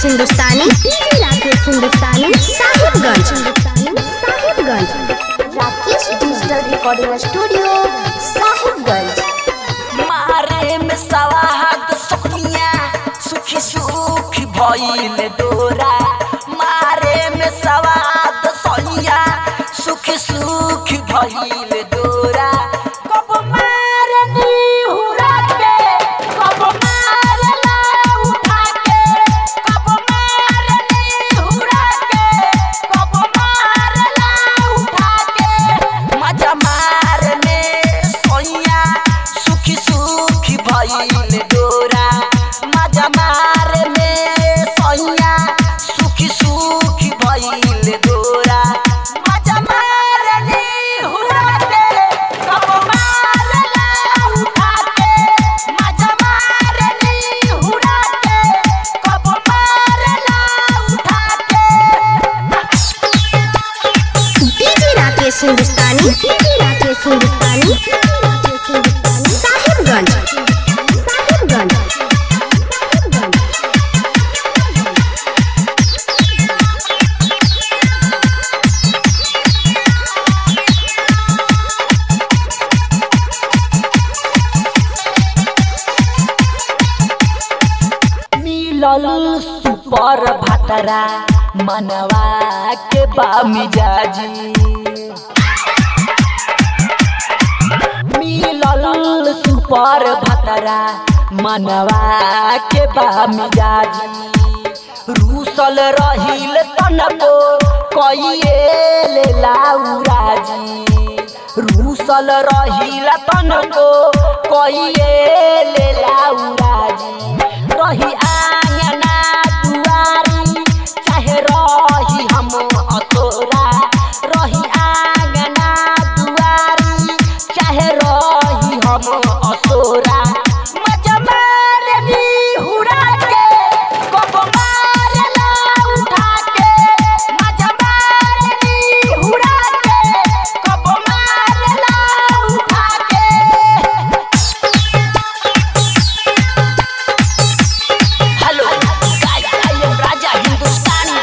हिंदुस्तानी DJ Rakesh Hindustani Sahibganj Sahibganj Rakesh digital recording studio Sahibganj मारे में सवाद सोनिया सुखी सुखी भइल डोरा मारे में सवाद सोनिया सुखी सुखी भइल डोरा कब मारनी हुरा के कब मारला उठा के कब मारनी हुरा के कब मारला उठा के मजा मारने सोनिया सुखी सुखी भइल डोरा मजा मारने सोनिया सुखी सुखी भइल डोरा मजा मारने हुरा के कब मारला उठा के मजा मारने हुरा के कब मारला उठा के डीजे राकेश हिंदुस्तानी डीजे राकेश हिंदुस्तानी साहिबगंज साहिबगंज मिलल सुपर भातरा मनवा के बा मिजाजी मिलल सुपर भातरा मनवा के बा मिजाजी रूसल रहिल तनको कइए लाउराजी रूसल रहिल तनको कइए लाउराजी रही आंगना दुआरी चाहे रही हम असोरा रही आंगना दुआरी चाहे रही हम असोरा मजा मारनी हुरा के कब मारला उठा के मजा मारनी हुरा के कब मारला उठा के hello guys I am Raja Hindustani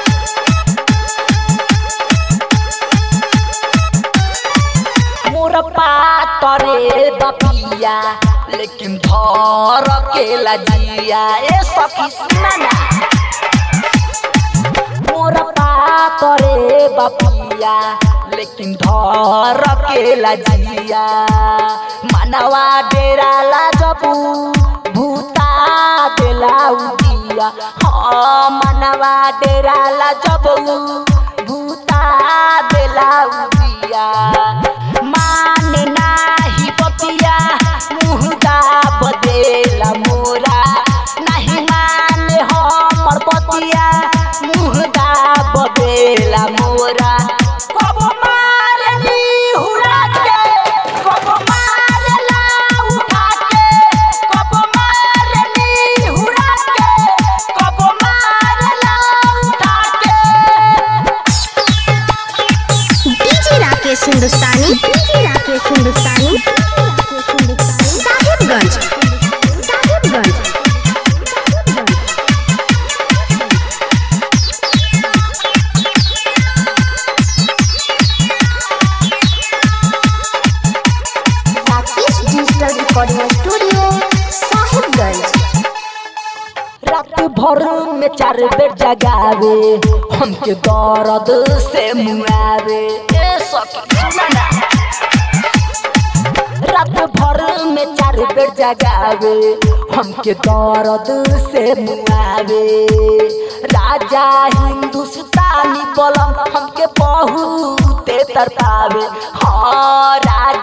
मोर पातरे बपिया लेकिन धर के लजिया ए सखी सुना ना मोर पातरे बपिया लेकिन धर के लजिया मनवा डेरा ला जबू भूता देला उदिया हाँ मनवा डेरा ला जबू भूता देला उदिया मान नाही बपिया मुँह दाब देला मोरा नाही माने हमर बतिया मुँह दाब देला मोरा कब मारनी हुरा के कब मारला उठा के कब मारनी हुरा के कब मारला उठा के डीजे राकेश हिंदुस्तानी DJ Rakesh Hindustani Sahibganj Sahibganj Rakesh digital recording studio Sahibganj रात भर में चार बेर जगावे हमके दर्द से मुआवे ए सखी सुना ना रात भर में चार बेर जगावे हमके दर्द से मुआवे राजा हिंदुस्तानी बलम हमके बहुते तरपावे हाँ राजा